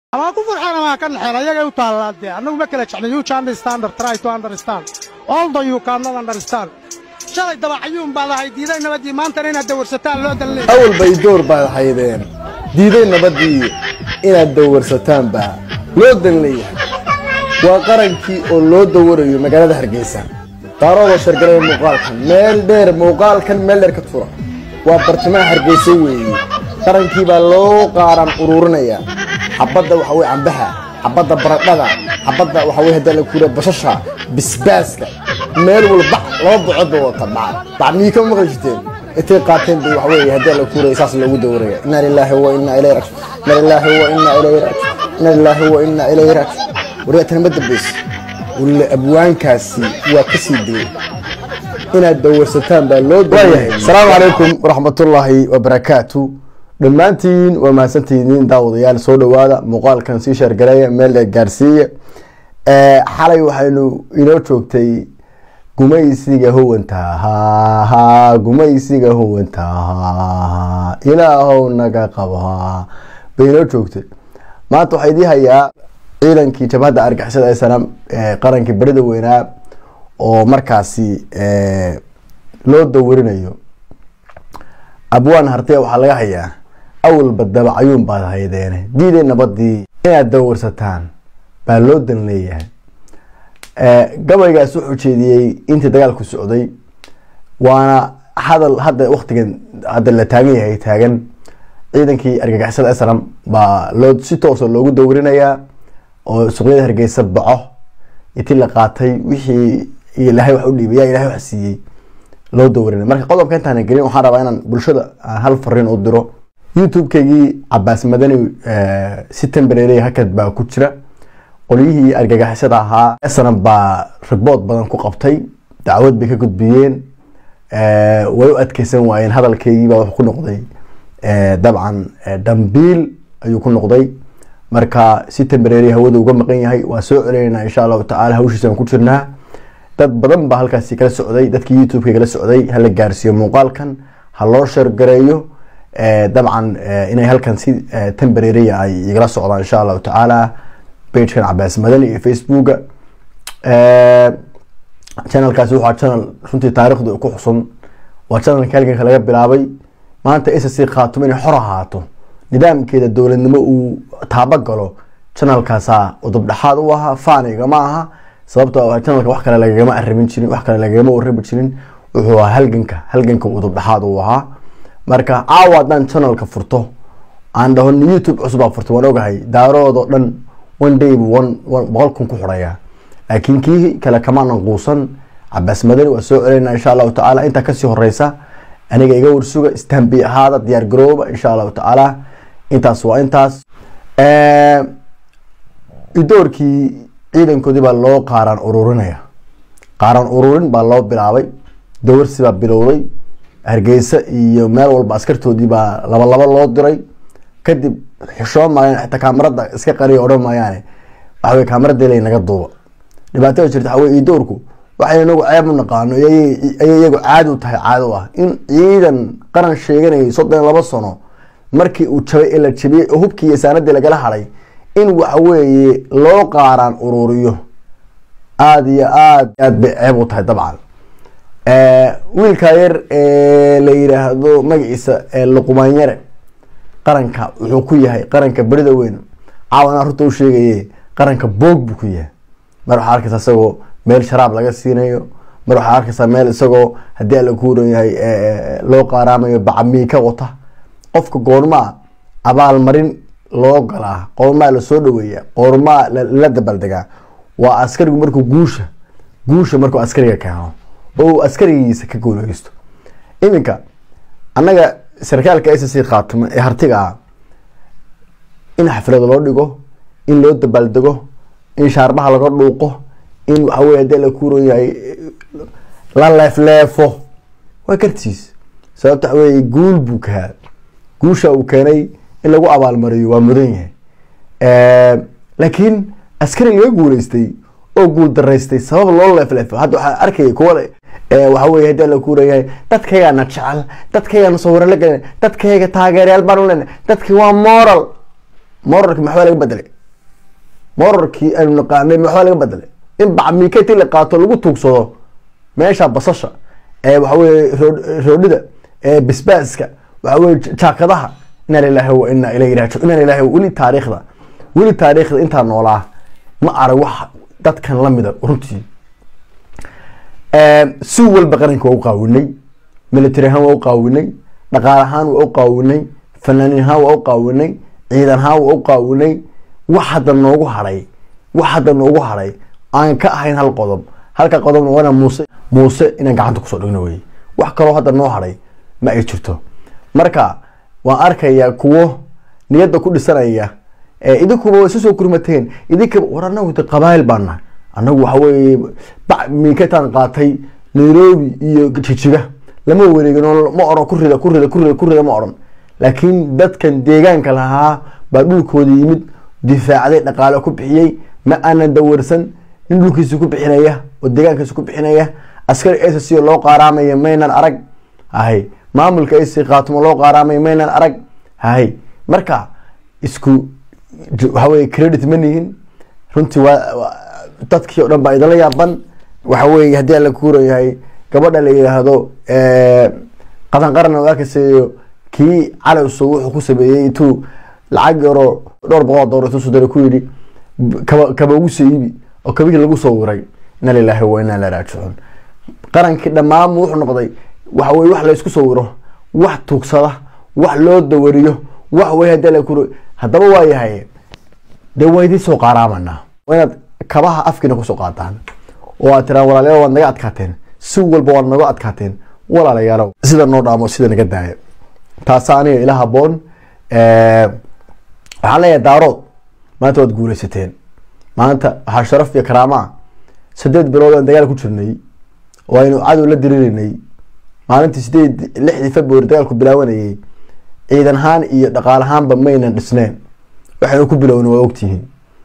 amaa ku farxeen amaa ka naxeen ayagay u taallaa dee annagu ma kala jeclin you can understand or try to understand although you cannot understand shalay dabacayuun baad ahay diiday nabadii maantana inaad dawarsataan loo dalleey awal bay door baad haydeen diiday nabaddii inaad dawarsataan baa loo dan leeyahay waa qarankii oo loo dawarayo magaalada hargeysa daaroodoo shargalaya muuqaalkan meel dheer muuqaalkan meel dheer ka tura waa bartamaha hargeysa weeye qarankii baa loo qaaran ururinaya xabadda waxa weye cambaha xabadda baradhada xabadda waxa weye haddii la kuura basasha bisbaaska meel walba laba bocood ba wata bac bac miyii kama maqli jirteen intay qaateen bay waxa weye haddii la kuuraya saas loogu dawaraya inna lilaahi wa inna ilayhi raajiun inna lilaahi wa inna ilayhi raajiun inna lilaahi wa inna ilayhi raajiun waryaatan ma dambayso walla abwaankaasi waa ka sii dilay inaad dawarsataan baa loo daayahay asalaamu calaykum waraxmatullaahi wabarakaatu dhammaantiin waa mahadsantihiin daawadayaal soo dhowaada muuqaalkan sii sheergareeya meel dheer gaarsiiya xalay waxaynu inoo joogtay gumaysiga huwanta ha gumaysiga huwanta ha ilaahow naga qaba bay inoo joogtay maanta waxaa idii hayaa ciidankii jabhadda argixisada ee sanam qarankii berida weynaa oo markaasi loo dawarinayo abwaan hartee waxaa laga hayaa awalba dabacayuun baad haydeene diiday nabadii inaad dawarsataan baa loo dan leeyahay gabaygaas wuxuu jeediyey intii dagaalku socday waana hadal hadda waktigan hadda la taagan yahay taagan ciidankii argagixisada islam baa loo si toosa loogu dawrinayaa oo suqyada hargeysa baco intii la qaatay wixii ilaahay wax u dhiibay yaa ilahay wax siiyey loo dawrinay marka qodobka intaan gelin waxaan rabaa inaan bulshada aan hal fariin u diro youtube-keygii cabaas madani si tembareerey hakad baa ku jira qolyihii argagixisada ahaa esnan baa ribood badan ku qabtay dacwad bay ka gudbiyeen way u adkeysan waayeen hadalkeygii baa wuxuu ku noqday dabcan dambiil ayuu ku noqday marka si tembareeri hawada uga maqan yahay waa soo celeynaa insha allahu tacaala hawshiisaan ku jirnaa dad badan baa halkaasi kala socday dadkii youtube-ka kala socday hala gaarsiiyo muuqaalkan ha loo sheergareeyo dabcan inay halkan si tembareeriya ay igala socdaan insha allahu tacaala bagekan cabaas madani iyo facebooka channelkaasi waxaa channel runtii taarikhda ku xusun waa channelka halganka laga bilaabay maanta s c khaatumo inay xor ahaato nidaamkeeda dowladnimo uu taabagalo channelkaasaa udubdhexaad u ahaa faaniga ma aha sababto channelka wax kale lagagama arabin jirin wax kale lagagama warabi jirin wuxuu ahaa halganka halganka udubdhexaad uu ahaa marka caawa haddaan channelka furto aan dhaho youtube cusubaa furto waan ogahay daaroodoo dhan one day bu boqol kun ku xuraya laakiin kii kale kamaanan quusan cabaas madani waa soo celeyna insha allahu tacaala intaa kasii horeysa aniga iga warsuga istambi ahaada diyaar garooba insha allahu tacaala intaas waa intaas idoorkii ciidankoodii baa loo qaaraan ururinaya qaaraan ururin baa loo bilaabay dawarsi baa bilowday hargeysa iyo meel walba askartoodii baa laba laba loo diray kadib xishoon maayaan xitaa kaamarada iska qariya odhan maayaane waxawey kaamarada ilay naga duuba dhibaatada jirta waxawey idoorku waxay inagu ceeb u naqaano ayay iyagu caadi u tahay caado ah in ciidan qaran sheeganayay soddon laba sano markii uu jabay ee la jabiyey oo hubkii iyo saanadii lagala haday in waxaweeye loo qaaraan ururiyo aada iyo aad aad bay ceeb u tahay dabcan wiilkaa yar ee la yiraahdo magaciisa luqmaanyare qaranka wuxuu ku yahay qaranka berida weyn caawana runta u sheegaye qaranka boog buu ku yahay mar waxaa arkaysa isagoo meel sharaab laga siinayo mar waxaa arkaysaa meel isagoo haddii alla ku huran yahay loo qaaraamayo bacamii ka wata qofka goormaa abaalmarin loo galaa qoormaa lasoo dhaweeya qoormaa la dabaldegaa waa askarigu markuu guusha guusha markuu askariga keeno oo uu askarigiisa ka guuleysto iminka annaga sarkaalka s c khaatimo ee hartiga ah in xaflad loo dhigo in loo dabaaldego in shaarbaha laga dhuuqo in waxawey hadii la kuuran yahay la leefleefo waa kartiis sababta waxawey guul buu kahaa guusha uu keenay in lagu abaalmariyo waa mudan yahay laakiin askari laga guuleystay oo guul daraystay sabab loo leefleefo hadda waxaa arkaya kuwa waxawey hadii la kuurayahay dadkaygaana jecel dadkaygaana sawiro la gelin dadkayga taageerayaal baan u lena dadki waa moral moralka maxbaa laga bedelay morarkii aynu naqaanay waxbaa laga bedelay in bacmiikati la qaato lagu tuugsado meesha basasha ee waxaweye roodhida ee bisbaaska waxaweye jaakadaha inaa lilahi wa inaa ilayhi raajic inaa lilahi weli taariikhda weli taariikhda intaa noolaa ma arag wax dadkan lamida runtii si walba qaranka waa u qaawinay military ahaan waa u qaawinay dhaqaal ahaan waa u qaawinay fanaanin ahaan waa u qaawinay ciidan ahaan waa u qaawinay wax hadda noogu haray wax hadda noogu haray aan ka ahayn hal qodob halka qodobna waana muuse muuse inaan gacanta kusoo dhigno wey wax kaloo hadda noo haray ma ay jirto marka waan arkayaa kuwo niyadda ku dhisanaya idinkuba waa isu soo kurmateen idinka war anagu de qabaayil baan nahay anagu waxa weye miikataan qaatay nairobi iyo jijiga lama wareegin oo ma oran kurida kurida kurida kurida ma oran laakiin dadkan deegaanka lahaa baa dhulkooda yimid difaacday dhaqaale ku bixiyey ma aanan dawarsan nin dhulkiisa ku bixinaya oo deegaankiisa ku bixinaya askari ac loo qaaraamaya maynan arag hay maamulka ac qaatumo loo qaaraamaya maynan arag hay marka isku waxaweye credit ma nihin runtii waa dadkii o dhan baa idinla yaaban waxa weye haddii ala kuurayahay gabadha la yidhaahdo qadan qaran arkaysayo kii calowso wuxuu ku sameeyey intuu lacag yaroo dhowr boqol dolar intuu sudara ku yidhi kaba kaba ugu soo iibi oo kabihii lagu soo wiray ina lilahi wa inaa la raajicuun qarankii dhammaan wuxuu noqday waxa weye wax la isku soo wiro wax tuugsada wax loo dawariyo wax wey hadii la kuro haddaba waa yahay dee waa idiin soo qaaraamanaa waa inaad kabaha afkiina kusoo qaataan oo aad tiraan walaalayaal waad naga adkaateen si walba waad naga adkaateen walaalayaalow sida noo dhaamo sida naga daaya taasa aniga ila haboon waxaan leeyahay daarood maanta waad guuleysateen maanta waxaa sharaf iyo karaamaa sideed bilood aan dagaal ku jirnay oo aynu cadow la diriirinay maalintii sideed lixdii february dagaalku bilaawanayay ciidan ahaan iyo dhaqaal ahaanba maynan dhisneen waxaynu ku bilowna waa ogtihiin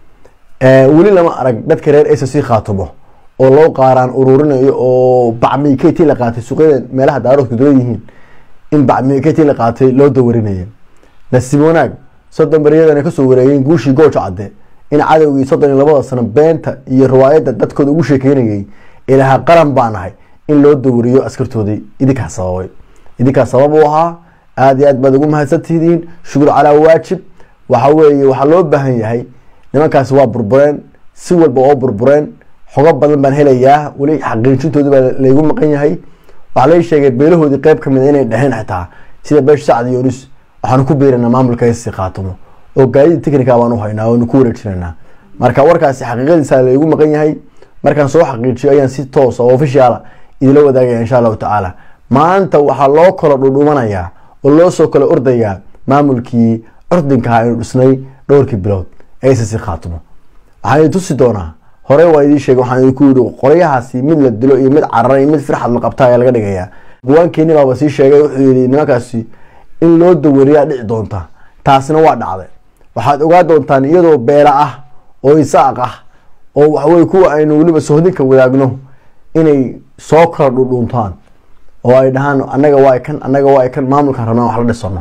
weli lama arag dadka reer ac c khaatumo oo loo qaaraan ururinayo oo bacmiiketi la qaatay suuqyada meelaha daaroodku duwan yihiin in bacmiiketi la qaatay loo dawarinaya nasiib wanaag soddon beriyadan ay kasoo wareegeen guushii gooja cadde in cadowgii soddon iyo labada sano beenta iyo riwaayadda dadkooda ugu sheekeynayay ilaha qaran baa nahay in loo dawariyo askartoodii idinkaa sababay idinkaa sabab u ahaa aada iyo aad baad ugu mahadsantihiin shukur calaa waajib waxa weeye waxaa loo baahan yahay nimankaasi waa burbureen si walba oo burbureen xogo badan baan helayaa weli xaqiijintoodi baa laygu maqan yahay waxaa lai sheegay beelahoodii qeyb kamid inay dheheen xitaa sida beesh sacd yonis waxaanu ku beerinaa maamulka si qaatumo oo gaadida technica baan u haynaa oonu ku wareejinanaa marka warkaasi xaqiiqadiisa laygu maqan yahay markaan soo xaqiijiyo ayaan si toosa oo officiala idila wadaagaya insha allahu tacaala maanta waxaa loo kala dhudhumanayaa oo loo soo kala ordayaa maamulkii curdinkaha aynu dhisnay dhowrkii bilood ee si khaatumo waxaan idin tusi doonaa hore waa idiin sheegay waxaan idinku yidhi qoryahaasi mid la dilo iyo mid cararay iyo mid firxad la qabta ayaa laga dhigayaa guwaankeeni baaba sii sheegay wuxuu yidhi nimankaasi in loo dawariyaa dhici doonta taasina waa dhacday waxaad ogaa doontaan iyadoo beela ah oo isaaq ah oo waxaweye kuwa aynu weliba sohdinka wadaagno inay soo kala dhudhuuntaan oo ay dhahaan anaga waa kan anaga waa kan maamulkan rabnaan wax la dhisano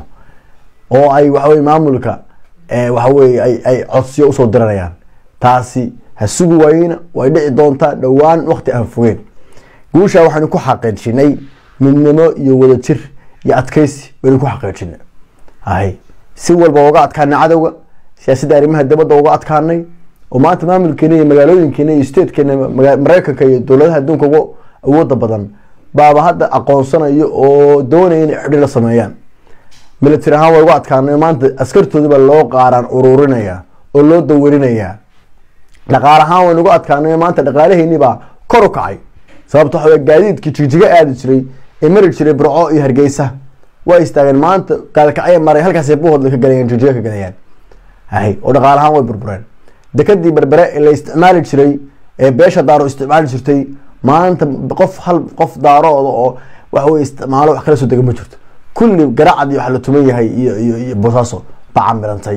oo ay waxaweye maamulka waxaweye ay codsiyo usoo diranayaan taasi ha sugi waayeyna way dhici doontaa dhowaan wakti aan fogeen guusha waxaynu ku xaqiijinay midnimo iyo wadajir iyo adkeysi baynu ku xaqiijinay hay si walba uga adkaanay cadowga siyaasadda arrimaha dibadda uga adkaanay oo maanta maamulkeena iyo magaalooyinkeena iyo statekeena mareykanka iyo dowladaha adduunka uga awooda badan baaba hadda aqoonsanayo oo doonaya inay xidhi la sameeyaan military ahaan waa uga adkaanay maanta askartoodii baa loo qaaraan ururinaya oo loo dawarinayaa dhaqaal ahaan waynu uga adkaanay maanta dhaqaalaheeni baa kor u kacay sababta waxa gaadiidkii jigjiga aadi jiray ee mari jiray burco iyo hargeysa waa istaageen maanta gaalkacya maray halkaasay buhoodla ka galayaan jigjiga ka galayaan hay oo dhaqaal ahaan way burbureen dekadii berbere ee la isticmaali jiray ee beesha daaro isticmaali jirtay maanta qof hal qof daarooda oo waxawey isticmaalo wax kala soo dega ma jirto kulli garacadii waxa la tuman yahay iyo iyo iyo boosaaso baa camilantay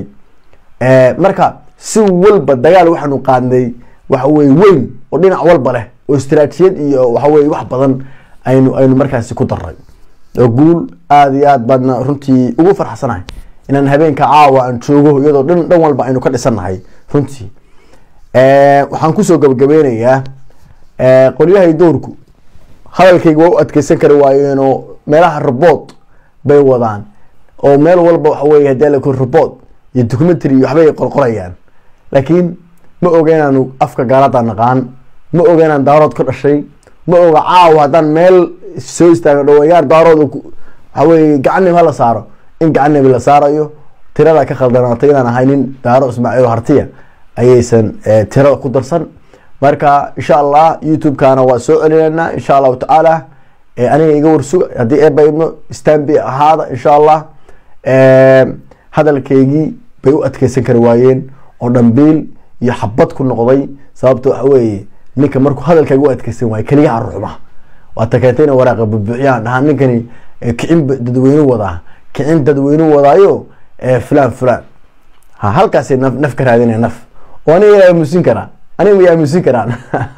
marka si walba dagaal waxaanu qaadnay waxaweye weyn oo dhinac walba leh oo istaraatijiyad iyo waxaweye wax badan aynu aynu markaasi ku daray oo guul aada iyo aad baadna runtii ugu farxsanahay inaan habeenka caawa aan joogo iyadoo dhan dhan walba aynu ka dhisannahay runtii waxaan kusoo gabagabeynayaa qolyahay dowrku hadalkayga waa u adkeysan kari waayeenoo meelaha robood bay wadaan oo meel walba waxa weye hadii ala robood iyo documentary waxbay qorqorayaan laakiin ma oga inaanu afka gaalada naqaan ma oga inaan daarood ka dhashay ma oga caawa haddaan meel soo istaago dhawayaar daarood waxa weye gacanib hala saaro in gacanib la saarayo tirada ka khaldanaatay inaan ahay nin daaro ismaaciil hartiya ayaysan tirada ku darsan marka insha allah youtube-kana waa soo celinaynaa insha allahu tacaala aniga iga warsuga haddii eeba ibno stanby ahaada insha allah hadalkaygii bay u adkeysan kari waayeen oo dhambiil iyo xabad ku noqday sababta waxa weeye ninka markuu hadalkayga u adkeysan waayo keliyaha ruxma waata keentay ina waraaqa bubuuxiyaan dhahaa ninkani kicin dadweyne wadaa kicin dadweyne wadaayo fulan fulan ha halkaasay naf naf ka raadinaya naf oo aniga yaa aamusin karaa aniga ma aamusin karaan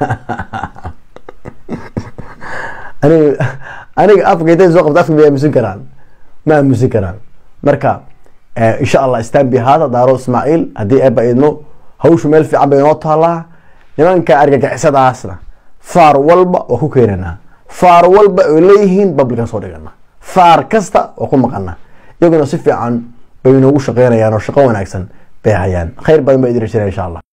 aniga aniga afka intay soo qabta afka ma aamusin karaan ma aamusin karaan marka insha allah stanby haada daaro ismaaciil haddii eeba idmo hawshu meel fiican bay inoo taalaa nimanka argagixisadaasna faar walba waa ku keenanaa faar walba oy leeyihiin bablikan soo dhigana faar kasta waa ku maqana iyaguna si fiican bay inoogu shaqeynayaan oo shaqo wanaagsan bay hayaan khayr badan ba idin rajinaya insha allah